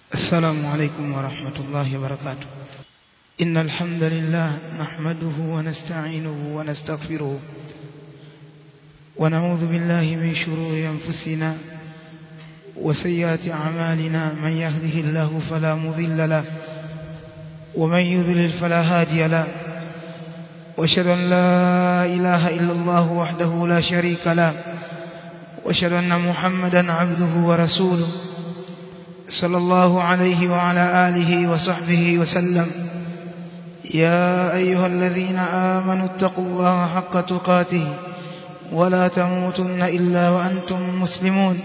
السلام عليكم ورحمة الله وبركاته إن الحمد لله نحمده ونستعينه ونستغفره ونعوذ بالله من شرور أنفسنا وسيئات أعمالنا من يهده الله فلا مضل له ومن يضلل فلا هادي له واشهد أن لا إله إلا الله وحده لا شريك له واشهد أن محمدا عبده ورسوله صلى الله عليه وعلى آله وصحبه وسلم يا أيها الذين آمنوا اتقوا الله حق تقاته ولا تموتن إلا وأنتم مسلمون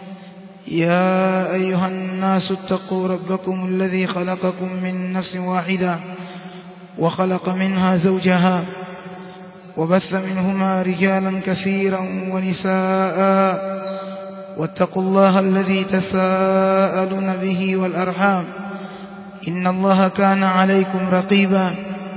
يا أيها الناس اتقوا ربكم الذي خلقكم من نفس واحدة وخلق منها زوجها وبث منهما رجالا كثيرا ونساء واتقوا الله الذي تساءلون به والأرحام إن الله كان عليكم رقيبا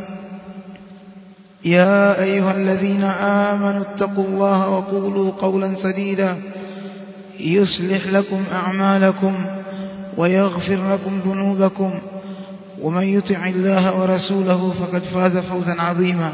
يا أيها الذين آمنوا اتقوا الله وقولوا قولا سديدا يصلح لكم أعمالكم ويغفر لكم ذنوبكم ومن يطع الله ورسوله فقد فاز فوزا عظيما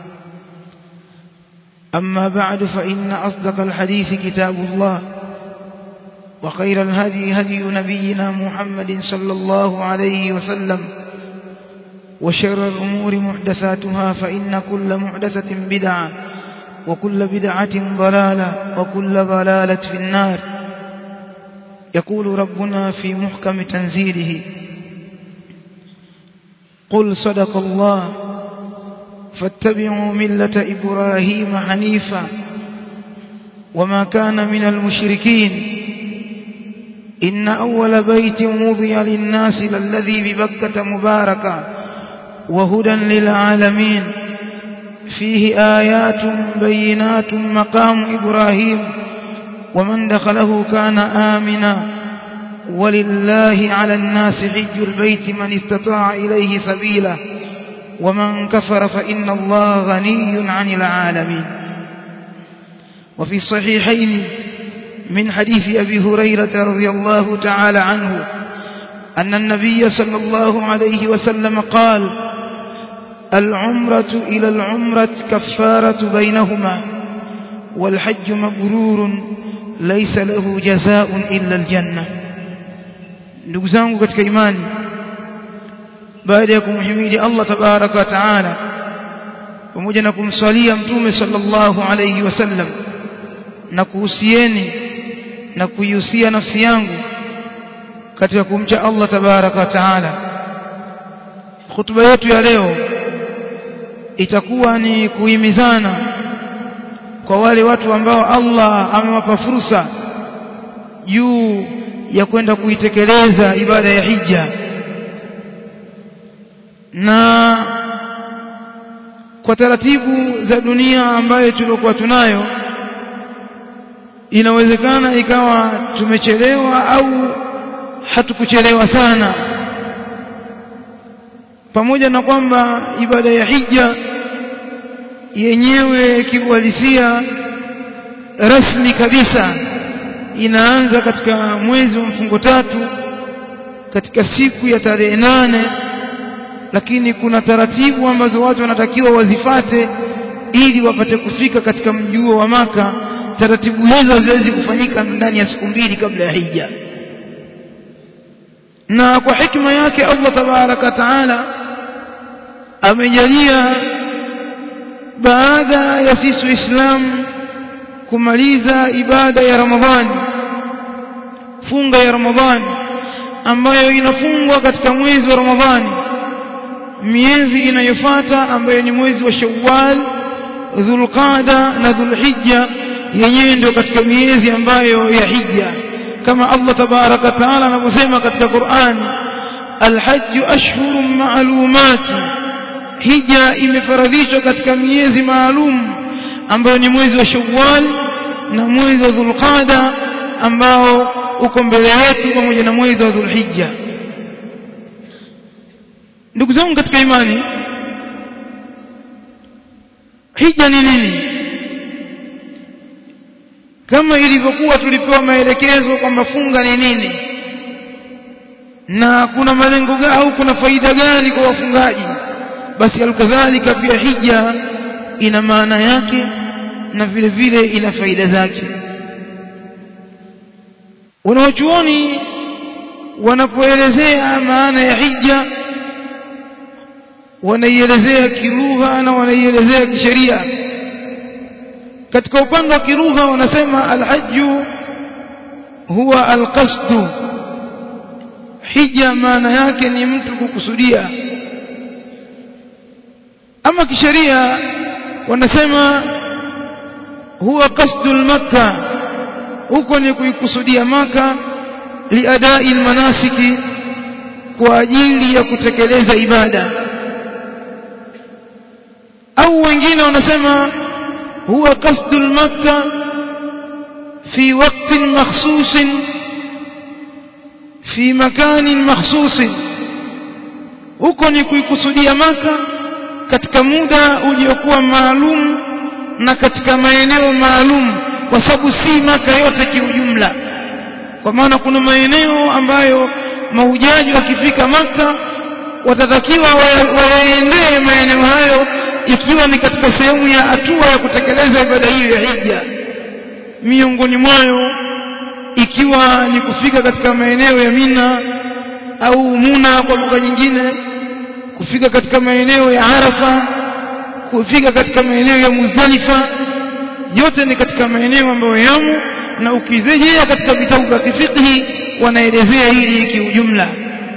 أما بعد فإن أصدق الحديث كتاب الله وخير الهدي هدي نبينا محمد صلى الله عليه وسلم وشر الأمور محدثاتها فإن كل محدثة بدعة وكل بدعة ضلالة وكل ضلالة في النار يقول ربنا في محكم تنزيله قل صدق الله فاتبعوا ملة إبراهيم حنيفا وما كان من المشركين إن أول بيت وضي للناس للذي ببكة مباركا وهدى للعالمين فيه آيات بينات مقام إبراهيم ومن دخله كان آمنا ولله على الناس حج البيت من استطاع إليه سبيلا ومن كفر فإن الله غني عن العالمين وفي الصحيحين من حديث أبي هريرة رضي الله تعالى عنه أن النبي صلى الله عليه وسلم قال العمرة إلى العمرة كفارة بينهما والحج مبرور ليس له جزاء إلا الجنة ndugu zangu katika imani baada ya kumhimidi Allah tabaraka wa taala pamoja na kumswalia mtume sallallahu alayhi wasallam na kuhusieni na kuihusia nafsi yangu katika kumcha Allah tabaraka wa taala khutba yetu ya leo itakuwa ni kuhimizana kwa wale watu ambao Allah amewapa fursa juu ya kwenda kuitekeleza ibada ya hija na kwa taratibu za dunia ambayo tulikuwa tunayo inawezekana ikawa tumechelewa au hatukuchelewa sana pamoja na kwamba ibada ya hija yenyewe kiuhalisia rasmi kabisa inaanza katika mwezi wa mfungo tatu katika siku ya tarehe nane lakini kuna taratibu ambazo watu wanatakiwa wazifate ili wapate kufika katika mji huo wa maka taratibu hizo haziwezi kufanyika ndani ya siku mbili kabla ya hija na kwa hikma yake Allah tabaraka taala amejalia baada ya sisi waislamu kumaliza ibada ya Ramadhani funga ya Ramadhani ambayo inafungwa katika mwezi wa Ramadhani miezi inayofuata ambayo ni mwezi wa Shawwal Dhulqada na Dhulhijja yenyewe ndio katika miezi ambayo ya hija kama Allah tabaraka taala anavyosema katika Qur'an alhajj ashhurun ma'lumat hija imefaradhishwa katika miezi maalum ambayo ni mwezi wa Shawwal na mwezi wa Dhulqada ambao uko mbele yetu pamoja na mwezi wa Dhulhijja ndugu zangu katika imani hija ni nini kama ilivyokuwa tulipewa maelekezo kwamba funga ni nini na kuna malengo gani au kuna faida gani kwa wafungaji basi alkadhalika pia hija ina maana yake na vile vile ina faida zake wanaochuoni wanapoelezea maana ya hija wanaielezea kilugha na wanaielezea kisheria katika upande wa kilugha wanasema alhajju huwa alqasdu hija maana yake ni mtu kukusudia ama kisheria wanasema huwa qasdu makka huko ni kuikusudia maka liadai almanasiki kwa ajili ya kutekeleza ibada au wengine wanasema huwa qasdu makka fi waqtin makhsusin fi makanin makhsusin huko ni kuikusudia maka katika muda uliokuwa maalum na katika maeneo maalum kwa sababu si maka yote kiujumla kwa maana kuna maeneo ambayo mahujaji wakifika maka watatakiwa wayaendee maeneo hayo ikiwa ni katika sehemu ya hatua ya kutekeleza ibada hiyo ya hija miongoni mwayo ikiwa ni kufika katika maeneo ya Mina au Muna kwa lugha nyingine kufika katika maeneo ya Arafa kufika katika maeneo ya Muzdalifa yote ni katika maeneo ambayo yamo na ukirejea katika vitabu vya kifiqhi wanaelezea hili kiujumla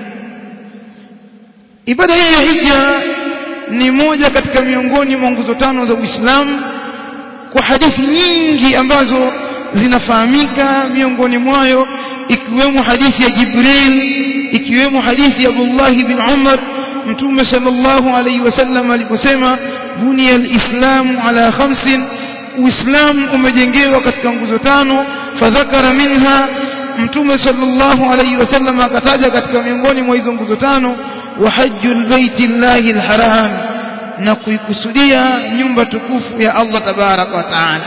ibada hii ya hija ni moja katika miongoni mwa nguzo tano za Uislamu kwa hadithi nyingi ambazo zinafahamika miongoni mwayo ikiwemo hadithi ya Jibril ikiwemo hadithi ya Abdullah bin Umar mtume sallallahu alayhi wasallam aliposema bunia alislamu ala khamsin uislamu umejengewa katika nguzo tano fadhakara minha mtume sallallahu alayhi wasallam akataja katika miongoni mwa hizo nguzo tano wa hajjul baiti llahi alharam na kuikusudia nyumba tukufu ya Allah tabaraka wa taala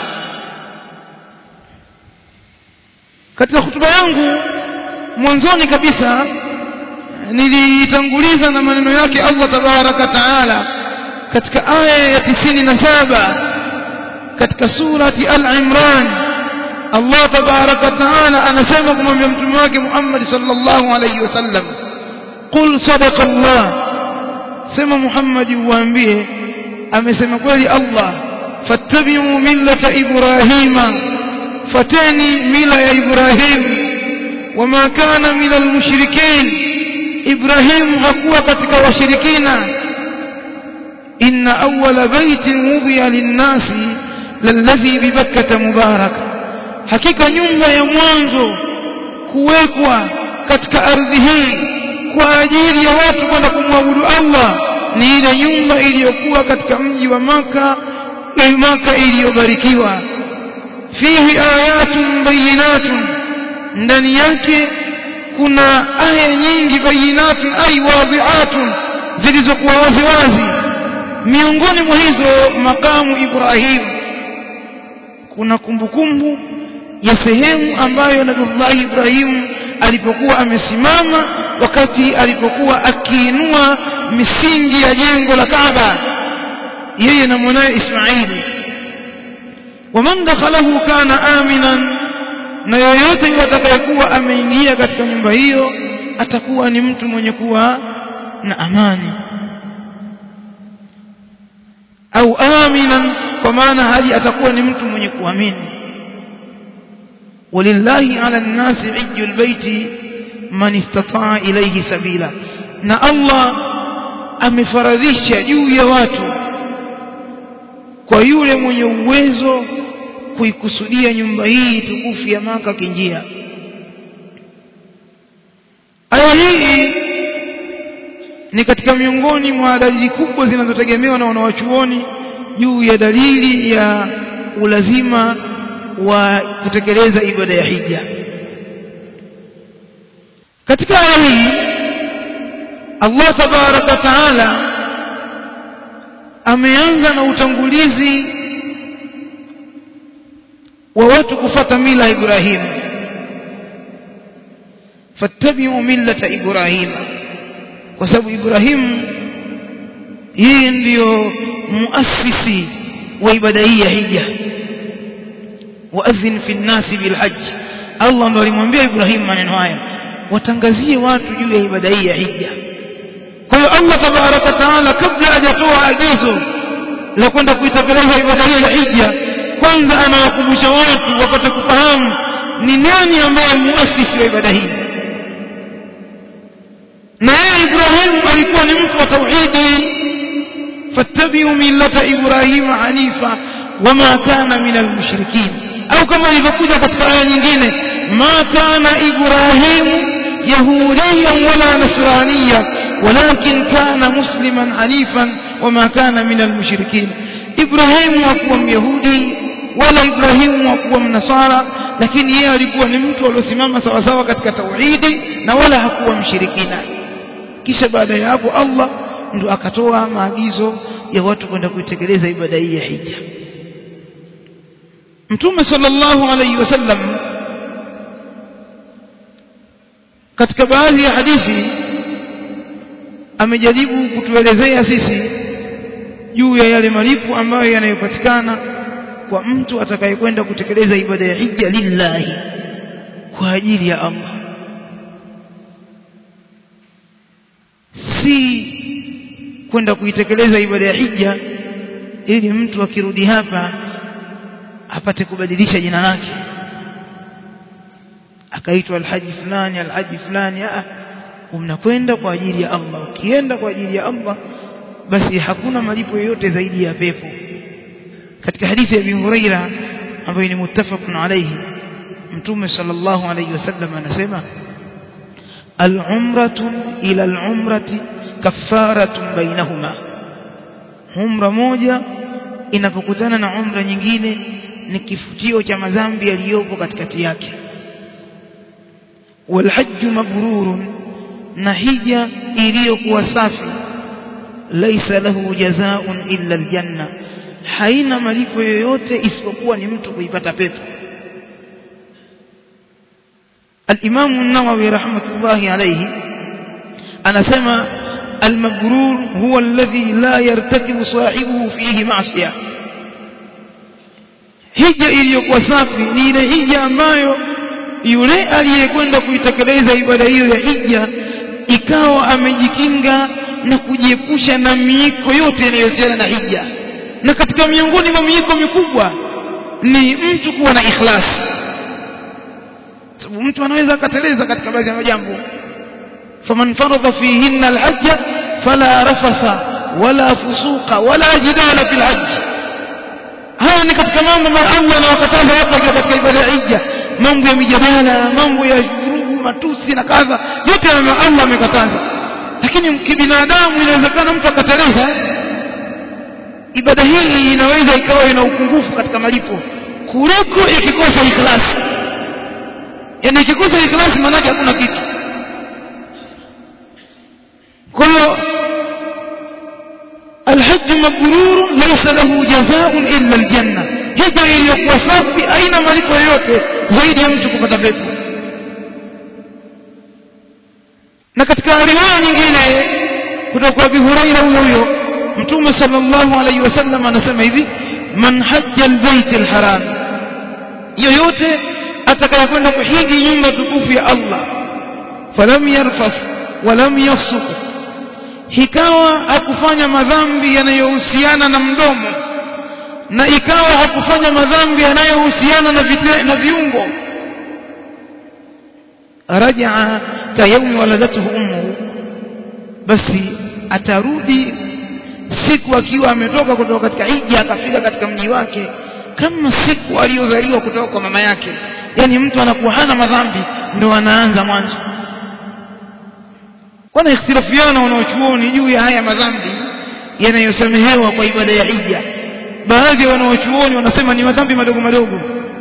katika hutuba yangu mwanzoni kabisa nilitanguliza na maneno yake Allah tabaraka taala katika aya ya tisini na saba katika surati al-Imran Allah tabaraka taala anasema kumwambia mtume wake Muhammad sallallahu alayhi wasallam qul sadaqa Allah sema Muhammad uwaambie amesema kweli Allah fattabi'u millata ibrahima fateni mila ya Ibrahim wama kana minal mushrikin Ibrahim hakuwa katika washirikina inna awwala baitin wudhiya lin-nasi lalladhi bibakkata mubarak hakika nyumba ya mwanzo kuwekwa katika ardhi hii kwa ajili ya watu kwenda kumwabudu Allah ni ile nyumba iliyokuwa katika mji wa maka maka iliyobarikiwa fihi ayatun bayinatun ndani yake kuna aya nyingi bayinatun ay wadhi'atun zilizokuwa wazi wazi miongoni mwa hizo makamu Ibrahim kuna kumbukumbu ya sehemu ambayo Nabii Ibrahim alipokuwa amesimama wakati alipokuwa akiinua misingi ya jengo la Kaaba yeye na mwanae Ismaili waman dakhalahu kana aminan na yoyote yule atakayekuwa ameingia katika nyumba hiyo atakuwa ni mtu mwenye kuwa na amani au aminan kwa maana hali atakuwa ni mtu mwenye kuamini walillahi ala nnasi hijjul baiti man istataa ilayhi sabila na Allah amefaradhisha juu ya watu kwa yule mwenye uwezo kuikusudia nyumba hii tukufu ya maka kinjia aya hii ni katika miongoni mwa dalili kubwa zinazotegemewa na wanawachuoni juu ya dalili ya ulazima wa kutekeleza ibada ya hija katika aya hii Allah tabaraka taala ameanza na utangulizi wa watu kufata mila ya Ibrahim fattabi'u millata ibrahim kwa sababu ibrahim yeye ndiyo muasisi wa ibada hii ya hija waadhin fi nnasi bilhajj Allah ndo alimwambia Ibrahim maneno haya watangazie watu juu ya ibada hii ya hija kwa hiyo Allah tabaraka taala kabla hajatoa agizo la kwenda kuitekeleza ibada hiyo ya hija kwanza anawakumbusha watu wapate kufahamu ni nani ambaye muasisi wa ibada hii na yeye Ibrahim alikuwa ni mtu wa tauhidi fattabi'u millata Ibrahim hanifa wama kana minal mushrikin au kama ilivyokuja katika aya nyingine ma kana Ibrahim yahudiyan wala nasraniya walakin kana musliman hanifan wama kana minal mushrikin Ibrahim hakuwa myahudi wala Ibrahim hakuwa mnasara lakini yeye alikuwa ni mtu aliyosimama sawa sawa katika tauhidi na wala hakuwa mshirikina kisha baada ya hapo Allah ndo akatoa maagizo ya watu kwenda kuitekeleza ibada hii ya hija Mtume sallallahu alayhi wasallam katika baadhi ya hadithi amejaribu kutuelezea sisi juu ya yale malipo ambayo yanayopatikana kwa mtu atakayekwenda kutekeleza ibada ya hija lillahi kwa ajili ya Allah si kwenda kuitekeleza ibada ya hija ili mtu akirudi hapa apate kubadilisha jina lake akaitwa alhaji fulani alhaji fulani ah unakwenda kwa ajili ya Allah ukienda kwa ajili ya Allah basi hakuna malipo yoyote zaidi ya pepo katika hadithi ya Abi Huraira ambayo ni muttafaqun alayhi mtume sallallahu alayhi wasallam anasema al-umratu ila al-umrati kaffaratun bainahuma umra moja inapokutana na umra nyingine ni kifutio cha madhambi yaliyopo katikati yake walhajju mabrurun na hija iliyokuwa safi laisa lahu jazaa'un illa aljanna haina malipo yoyote isipokuwa ni mtu kuipata pepo الإمام النووي رحمة الله عليه أنا سمع المبرور هو الذي لا يرتكب صاحبه فيه معصية hija iliyokuwa safi ni ile hija ambayo yule aliyekwenda kuitekeleza ibada hiyo ya hija ikawa amejikinga na kujiepusha na miiko yote inayohusiana na hija na katika miongoni mwa miiko mikubwa ni mtu kuwa na ikhlas sababu mtu anaweza akateleza katika baadhi ya majambo faman faradha fihinna alhajja fala rafatha wala fusuqa wala jidala fil hajj haya ni katika mambo ambayo Allah anawakataza hapa katika ibada ya hija mambo ya mijadala mambo ya vurugu matusi na kadha yote Allah amekataza lakini kibinadamu inawezekana mtu akateleza ibada hii inaweza ikawa ina upungufu katika malipo kuliko ikikosa ikhlasi yani ikikosa ikhlasi maana hakuna kitu kwa hiyo الحج مبرور ليس له جزاء إلا الجنة هجا iliyokuwa safi aina malipo yoyote zaidi ya mtu kupata pepo na katika riwaya nyingine kutoka kwa Abu Huraira huyo huyo Mtume sallallahu alayhi wasallam anasema hivi man hajja albayt alharam yoyote atakayekwenda kuhiji nyumba tukufu ya Allah falam yarfaf walam yafsuq ikawa hakufanya madhambi yanayohusiana na mdomo na ikawa hakufanya madhambi yanayohusiana na, na viungo rajaa ka yaumi waladatuhu ummuhu basi atarudi siku akiwa ametoka kutoka katika hija akafika katika mji wake kama siku aliyozaliwa kutoka kwa mama yake yani mtu anakuwa hana madhambi ndo anaanza mwanzo wana ikhtilafiana wanaochuoni juu ya haya madhambi yanayosamehewa kwa ibada ya hija baadhi ya wanaochuoni wanasema ni madhambi madogo madogo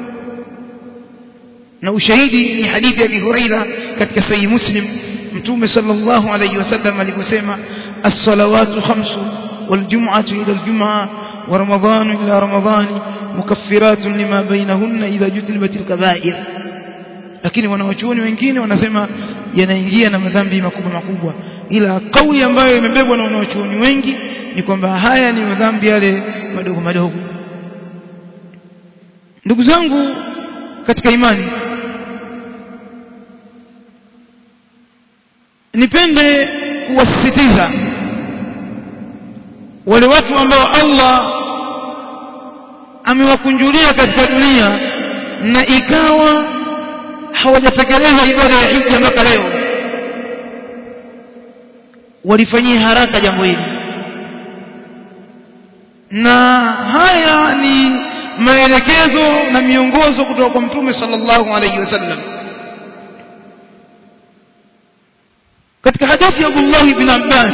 na ushahidi ni hadithi ya Abi Huraira katika Sahih Muslim Mtume sallallahu alayhi wasallam aliposema as-salawatu khamsu wal-jum'atu ila al-jum'a wa ramadhanu ila ramadhani mukaffiratun lima bainahunna idha jutlibat al-kaba'ir lakini wanaochuoni wengine wanasema yanaingia na madhambi makubwa makubwa ila kauli ambayo imebebwa na wanaochuoni wengi ni kwamba haya ni madhambi yale madogo madogo ndugu zangu katika imani nipende kuwasisitiza wale watu ambao Allah amewakunjulia katika dunia na ikawa hawajatekeleza ibada ya hija mpaka leo walifanyia haraka jambo hili na haya ni maelekezo na miongozo kutoka kwa mtume sallallahu alaihi wasallam katika hadithi ya Abdullah ibn Abbas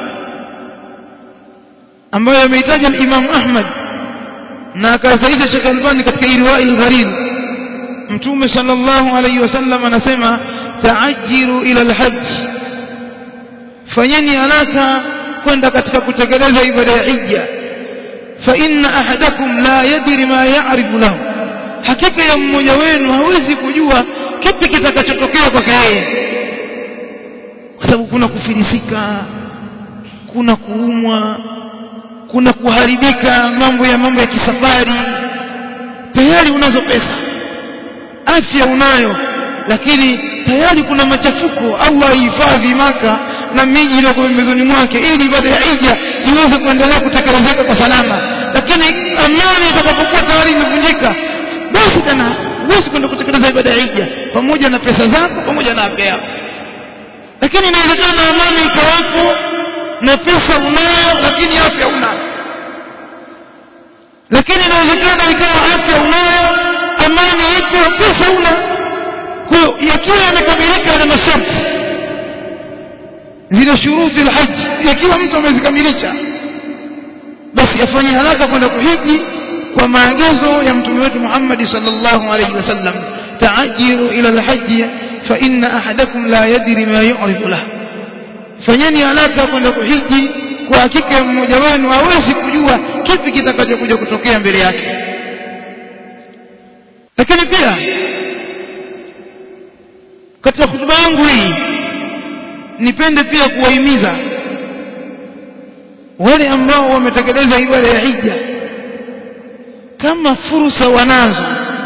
ambayo ameitaja al-Imam Ahmad na akasaisha Sheikh Albani katika Irwail Gharib mtume sallallahu alaihi wasallam anasema ta'ajjiru ila al-hajj fanyeni haraka kwenda katika kutekeleza ibada ya hija fa inna ahadakum la yadri ma ya'rifu lahu hakika ya mmoja wenu hawezi kujua kipi kitakachotokea kwake yeye kwa sababu kuna kufilisika kuna kuumwa kuna kuharibika mambo ya mambo ya kisafari tayari unazo pesa afya unayo lakini tayari kuna machafuko Allah ihifadhi maka na miji iliyoko pembezoni mwake ili ibada ya hija iweze kuendelea kutekelezeka kwa salama lakini amani itakapokuwa tayari imevunjika basi tena huwezi kwenda kutekeleza ibada ya hija pamoja na pesa zako pamoja na afya yako lakini inawezekana amani ikawapo na pesa unayo lakini afya una lakini inawezekana ikawa afya unayo amani ipo pesa una kwa hiyo yakiwa yamekamilika na masharti zile shuruti alhajj yakiwa mtu amezikamilisha basi afanye haraka kwenda kuhiji kwa maagizo ya mtume wetu Muhammad sallallahu alaihi wasallam ta'ajiru ila alhajj fa inna ahadakum la yadri ma yu'ridu lahu fanyeni haraka kwenda kuhiji kwa hakika mmoja wenu hawezi kujua kipi kitakachokuja kutokea mbele yake lakini pia katika hutuba yangu hii nipende pia kuwahimiza wale ambao wametekeleza ibada ya hija kama fursa wanazo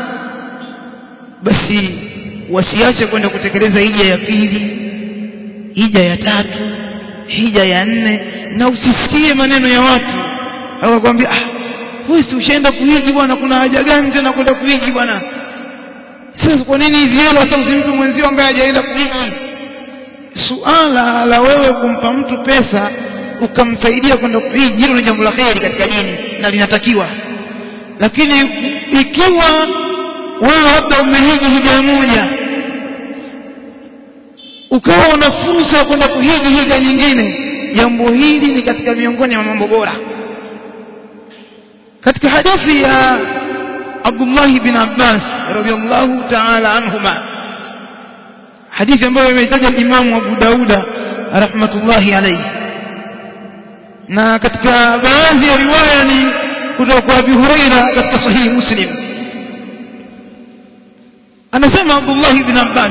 basi wasiache kwenda kutekeleza hija ya pili hija ya tatu hija ya nne na usisikie maneno ya watu hawakwambia ah wewe si ushaenda kuhiji bwana kuna haja gani tena kwenda kuhiji bwana sasa kwa nini hizi hela hata usimpe mwenzio ambaye hajaenda kuhiji suala la wewe kumpa mtu pesa ukamsaidia kwenda kuhiji hilo ni jambo la kheri katika dini na linatakiwa lakini ikiwa wewe labda umehiji hija moja ukawa una fursa ya kwenda kuhiji hija nyingine jambo hili ni katika miongoni mwa mambo bora katika hadithi ya Abdullah bin Abbas radhiallahu ta'ala anhuma hadithi ambayo imetaja Imam Abu Dauda rahmatullahi alayhi na katika baadhi ya riwaya ni kutoka kwa Abu Huraira katika sahihi Muslim anasema Abdullah bin Abbas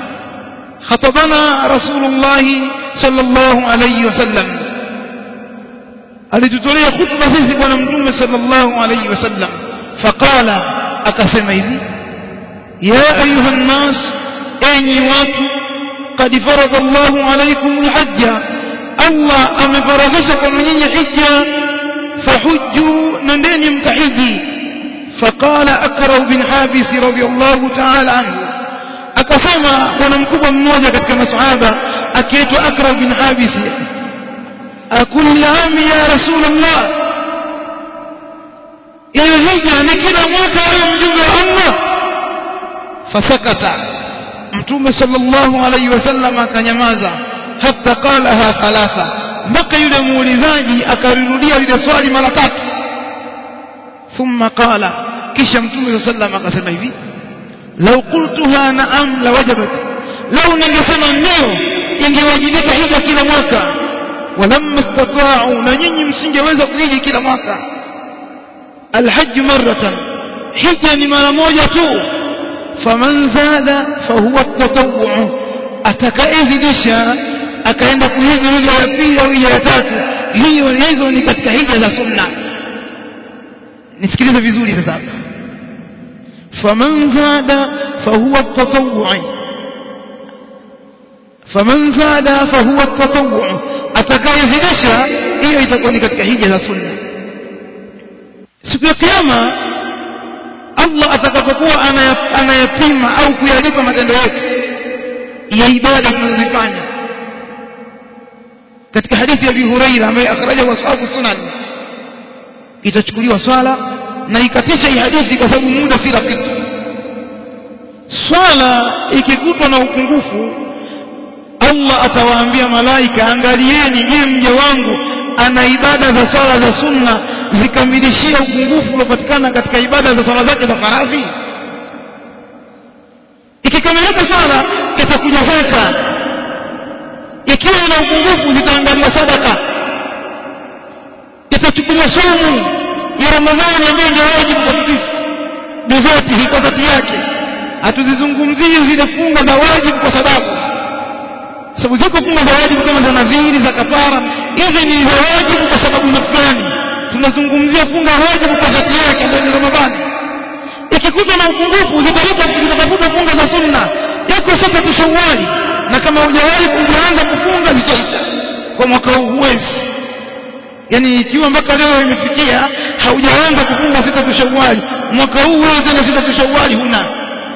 خطبنا رسول الله صلى الله عليه وسلم alitutolea khutba sisi bwana mtume sallallahu alayhi wasallam faqala akasema hivi ya ayuha nnas enyi watu qad farada Allahu alaykum alhajja Allah amefaradhisha kwa nyinyi hija fahujju nendeni mtahiji faqala akra bin habis radiyallahu ta'ala anhu akasema bwana mkubwa mmoja katika masahaba akiitwa akra bin habis akulli ami ya rasulullah hiyo hija ni kila mwaka ayo mjumbe wa Allah fasakata mtume sallallahu alayhi wasallam akanyamaza hatta qalaha thalatha mpaka yule muulizaji akarirudia lile swali mara tatu thumma qala kisha mtume sallallahu akasema hivi law qultuha na'am lawajabat law ningesema ndio ingewajibika hija kila mwaka walamma istata'u na nyinyi msingeweza kuhiji kila mwaka alhajj marratan hija ni mara moja tu faman zada fahuwa at-tatawwu atakayezidisha akaenda kuhiji hija ya pili au hija ya tatu hiyo hizo ni katika hija za sunna nisikilize vizuri sasa faman zada fahuwa tatawwu'i faman zada fahuwa tatawwu'u atakayezidisha hiyo itakuwa ni katika hija za sunna siku ya kiyama Allah atakapokuwa anayapima au kuyalipa matendo yetu ya ibada tunazofanya katika hadithi ya Abi Huraira ambaye akhrajahu ashabu sunan itachukuliwa swala na ikatisha hii hadithi kwa sababu muda si rafiki swala ikikutwa na upungufu Allah atawaambia malaika angalieni je mja wangu ana ibada za swala za sunna zikamilishia upungufu uliopatikana katika ibada za swala zake za faradhi ikikamilika swala itakuja zaka ikiwa ina upungufu zitaangalia sadaka itachukuliwa somu ya ramadhani ambayo ndio wajibu kwa sisi bizati kwa dhati yake hatuzizungumzii zile funga za wajibu kwa sababu sababu ziko funga za wajibu kama za nadhiri za kafara hizi ni za wajibu kwa sababu na fulani tunazungumzia funga wajibu kwa dhati yake ambayo ni ramadhani ikikuta na upungufu zitatafuta funga za sunna yako sasa tushawali na kama hujawahi kuanza kufunga zitaisha kwa mwaka huu huwezi yani ikiwa mpaka leo imefikia haujaanza kufunga sita tushawali mwaka huu wewe tena sita tushawali huna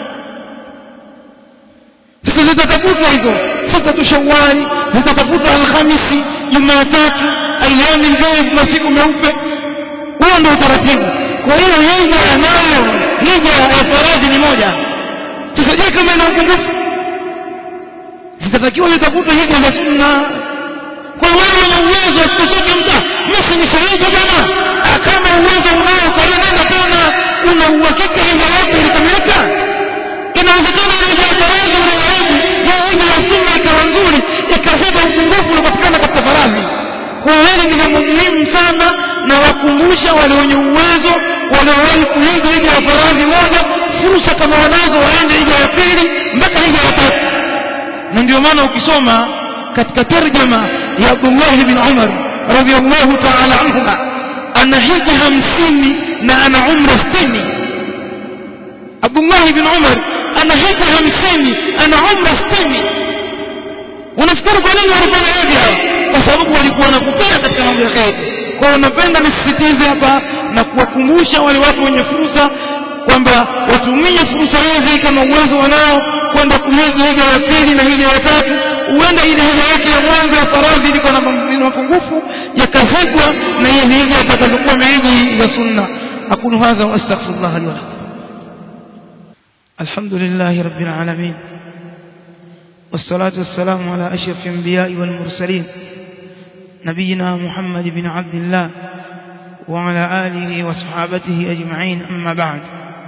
sasa zitatafutwa hizo sita tushawali zitatafutwa alhamisi jumatatu ayami ndefu masiku meupe huo ndio utaratibu kwa hiyo hija nayo hija ya faradhi ni moja tusajie kama ina upungufu zitatakiwa zitafutwe hija za sunna kwa wale wenye uwezo asitosheke mta mimi ni shahidi bwana kama uwezo unao kwa hiyo nenda tena una uhakika hija yako ilikamilika inawezekana hija ya faradhi unayohiji ya hija ya sunna ikawa nzuri ikaziba upungufu uliopatikana katika faradhi kwa hili ni jambo muhimu sana na wakumbusha wale wenye uwezo waliowahi kuhiji hija ya faradhi moja fursa kama wanazo waende hija ya pili mpaka hija ya tatu na ndio maana ukisoma katika tarjama ya Abdullah bin Umar radhiyallahu ta'ala anhuma ana hija hamsini na ana umra sitini Abdullah bin Umar ana hija hamsini ana umra sitini unafikiri kwa nini walifanya hivi kwa sababu walikuwa wanakupenda katika mambo ya kheri kwa hiyo napenda nisisitize hapa na kuwakumbusha wale watu wenye fursa kwamba watumie fursa hizi kama uwezo wanao kwenda kuhiji hija ya pili na hija ya tatu huenda ile hija yake ya mwanzo ya faradhi liko na mapungufu yakazibwa na ile hija itakazokuwa mehiji ya sunna aqulu hadha wa astaghfirullah li wa lakum alhamdulillah rabbil alamin والصلاة والسلام على أشرف الأنبياء والمرسلين نبينا محمد بن عبد الله وعلى آله وصحابته أجمعين أما بعد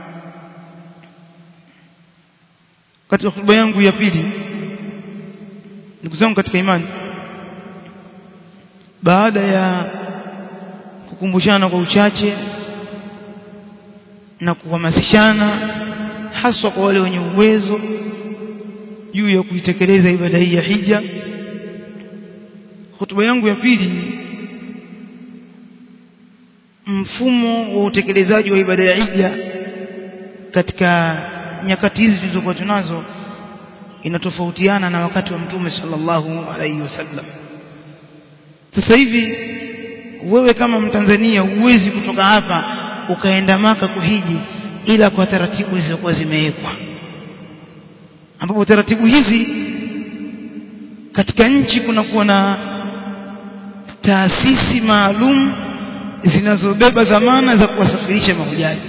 katika hotuba yangu ya pili ndugu zangu katika imani baada ya kukumbushana kwa uchache na kuhamasishana haswa kwa wale wenye uwezo juu ya kuitekeleza ibada hii ya hija hotuba yangu ya pili mfumo wa utekelezaji wa ibada ya hija katika nyakati hizi tulizokuwa tunazo inatofautiana na wakati wa mtume sallallahu alaihi wasallam sasa hivi wewe kama mtanzania huwezi kutoka hapa ukaenda maka kuhiji ila kwa taratibu zilizokuwa zimewekwa ambapo taratibu hizi katika nchi kunakuwa na taasisi maalum zinazobeba dhamana za kuwasafirisha mahujaji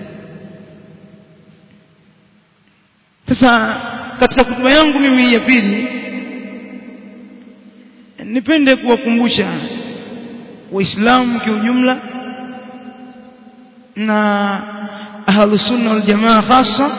sasa katika kutuba yangu mimi ya pili nipende kuwakumbusha waislamu kiujumla na ahlusunna waljamaa hasa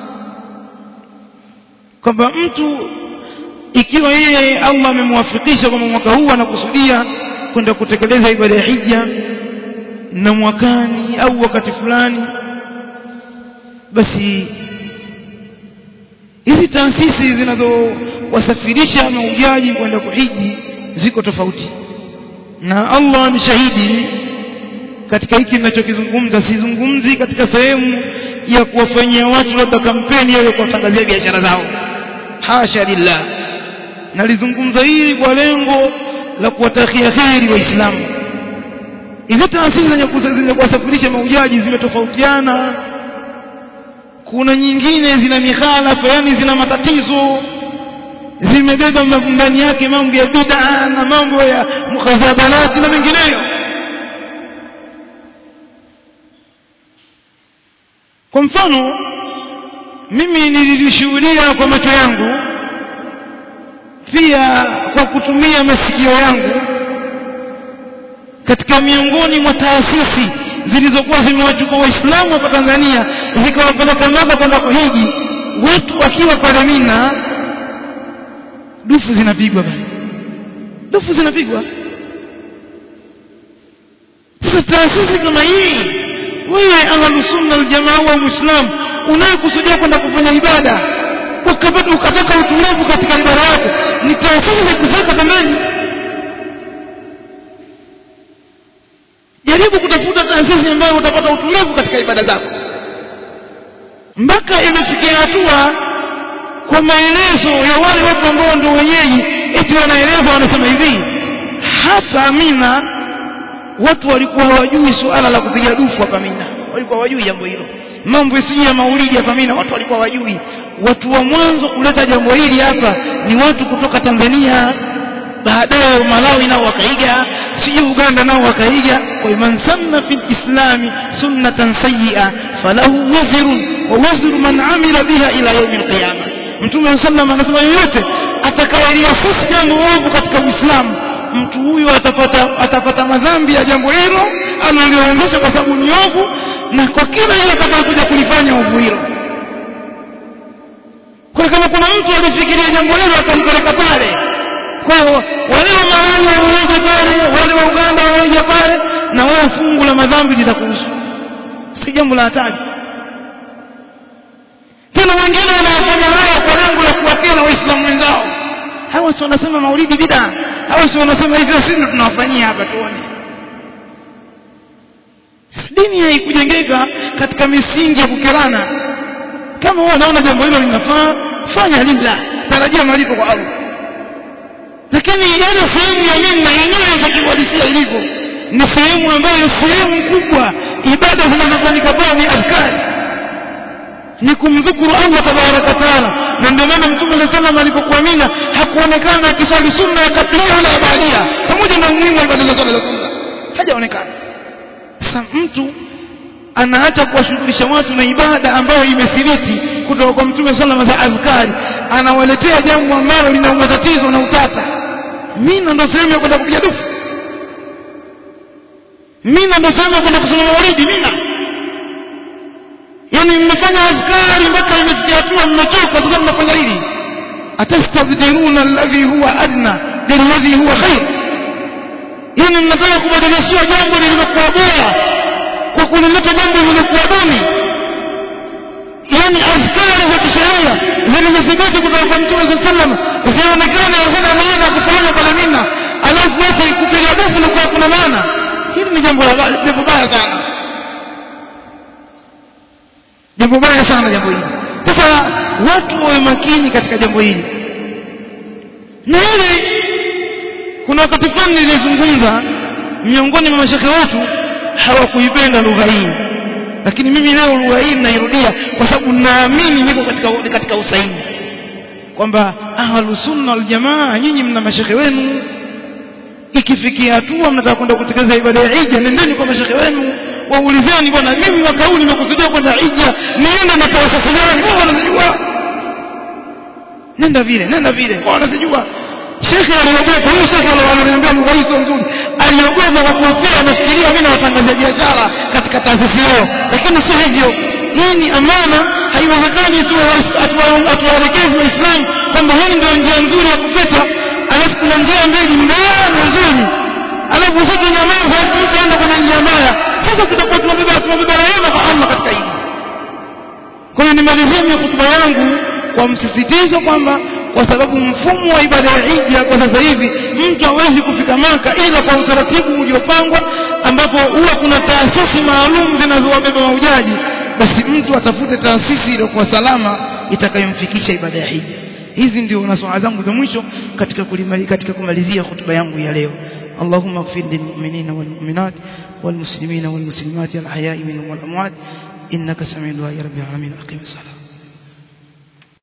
kwamba mtu ikiwa yeye Allah amemwafikisha kwamba mwaka huu anakusudia kwenda kutekeleza ibada ya hija na mwakani au wakati fulani basi hizi taasisi zinazowasafirisha mahujaji kwenda kuhiji ziko tofauti na Allah ni shahidi katika hiki ninachokizungumza sizungumzi katika sehemu ya kuwafanyia watu labda kampeni au kuwatangazia biashara zao hasha lillah nalizungumza hili kwa lengo la kuwatakia kheri waislamu hizo taasisi zenye kuwasafirisha mahujaji zimetofautiana kuna nyingine zina mikhalafa yani zina matatizo zimebeba ndani yake mambo ya bid'a na mambo ya mukhazabalati na mengineyo kwa mfano mimi nilishuhudia kwa macho yangu pia kwa kutumia masikio yangu katika miongoni mwa taasisi zilizokuwa zimewachukua waislamu hapa Tanzania zikawapeleka Maka kwenda kuhiji watu wakiwa pale Mina dufu zinapigwa pale dufu zinapigwa sasa taasisi kama hii wewe ahlu sunna aljamaa wa muislam unayekusudia kwenda kufanya ibada ukapata ukataka utulivu katika ibada yako ni taasisi za kuweka pembeni jaribu kutafuta taasisi ambayo utapata utulivu katika ibada zako mpaka imefikia hatua kwa maelezo ya wale watu ambao ndio wenyeji eti wanaeleza wanasema hivi hapa Mina watu walikuwa hawajui suala la kupiga dufu hapa Mina walikuwa hawajui jambo hilo mambo yasije ya maulidi hapa Mina watu walikuwa hawajui watu wa mwanzo kuleta jambo hili hapa ni watu kutoka Tanzania baadaye Malawi nao wakaiga sijui Uganda nao wakaiga kwa man sanna fil islami sunnatan sayyi'a falahu wazrun wa wazru man amila biha ila yawm alqiyama Mtume sallam anasema yoyote atakayeliasisi jambo ovu katika Uislamu mtu huyo atapata atapata madhambi ya jambo hilo analioendesha kwa sababu ni ovu na kwa kila yule atakayokuja kulifanya ovu hilo kwa kama kuna mtu alifikiria jambo hilo akalipeleka pale kwa hiyo wale wa Malawi waweje pale wale wa Uganda waweje pale na wao fungu la madhambi litakuhusu si jambo la hatari tena wengine wanafanya haya kwa lengo la kuwakera waislamu wenzao hawa si wanasema maulidi bid'a hawa si wanasema hivyo sisi tunawafanyia hapa tuone dini haikujengeka katika misingi ya kukerana kama wewe unaona jambo hilo linafaa fanya lillah tarajia malipo kwa Allah lakini ile sehemu ya minna yenyewe itakiwadisia ilivyo ni sehemu ambayo sehemu kubwa ibada zinazofanyika pale ni adhkari ni kumdhukuru Allah tabaraka taala na ndio maana mtume sallallahu alayhi alipokuwa Mina hakuonekana akiswali sunna ya kablia wala baadia pamoja na umuhimu wa ibada zote za sunna hajaonekana sasa mtu anaacha kuwashughulisha watu na ibada ambayo imethibiti kutoka kwa mtume sallallahu alayhi wasallam azkari anawaletea jambo ambalo lina matatizo na utata Mina ndio sehemu ya kwenda kupiga dufu Mina ndio sehemu ya kwenda kusoma maulidi Mina yani mmefanya azkari mpaka imefikia hatua mmechoka sasa mnafanya hili atastabdiruna alladhi huwa adna billadhi huwa khair yani mnataka kubadilishiwa jambo lililokuwa bora kwa kulileta jambo lililokuwa duni yani azkari za kisheria zilizothibiti kutoka kwa mtume saa sallam zionekane hazina maana ya kufanya pale mina alafu wote kupiga dufu nakuwa kuna maana hili ni jambo jambo baya sana jambo baya sana jambo hili sasa watu wawe makini katika jambo hili na hili kuna wakati fulani nilizungumza miongoni mwa mashekhe wetu hawakuipenda lugha hii lakini mimi leo lugha hii nairudia kwa sababu naamini niko katika katika usahihi kwamba ahlu sunna wal jamaa nyinyi mna mashekhe wenu ikifikia hatua mnataka kwenda kutekeleza ibada ya hija nendeni kwa mashekhe wenu waulizeni bwana mimi mwaka huu nimekusudia kwenda hija niende na taasisi gani wao wanazijua nenda vile nenda vile wao wanazijua shekhe aliogopa huyo shekhe aliniambia lugha hii sio nzuri aliogopa kwa kuhofia anafikiria mimi nawatangazia biashara katika taasisi hiyo lakini sio hivyo hii ni amana haiwezekani tuwaelekezi waislamu kwamba hii ndio njia nzuri ya kupita alafu kuna njia mbili mbaya na nzuri alafu sisi nyamaza mtu aenda kwenye njia mbaya sasa tutakuwa tunabeba tunabeba rehema kwa Allah katika hili kwa hiyo nimalizia hotuba yangu kwa msisitizo kwamba kwa sababu mfumo wa ibada ya hija kwa sasa hivi mtu hawezi kufika maka ila kwa utaratibu uliopangwa ambapo huwa kuna taasisi maalum zinazowabeba mahujaji basi mtu atafute taasisi iliyokuwa salama itakayomfikisha ibada ya hija hizi ndio nasaha zangu za mwisho katika kulimali, katika kumalizia hotuba yangu ya leo اللهم اغفر للمؤمنين والمؤمنات والمسلمين والمسلمات الأحياء منهم والأموات إنك سميع دعاء رب العالمين أقيم الصلاة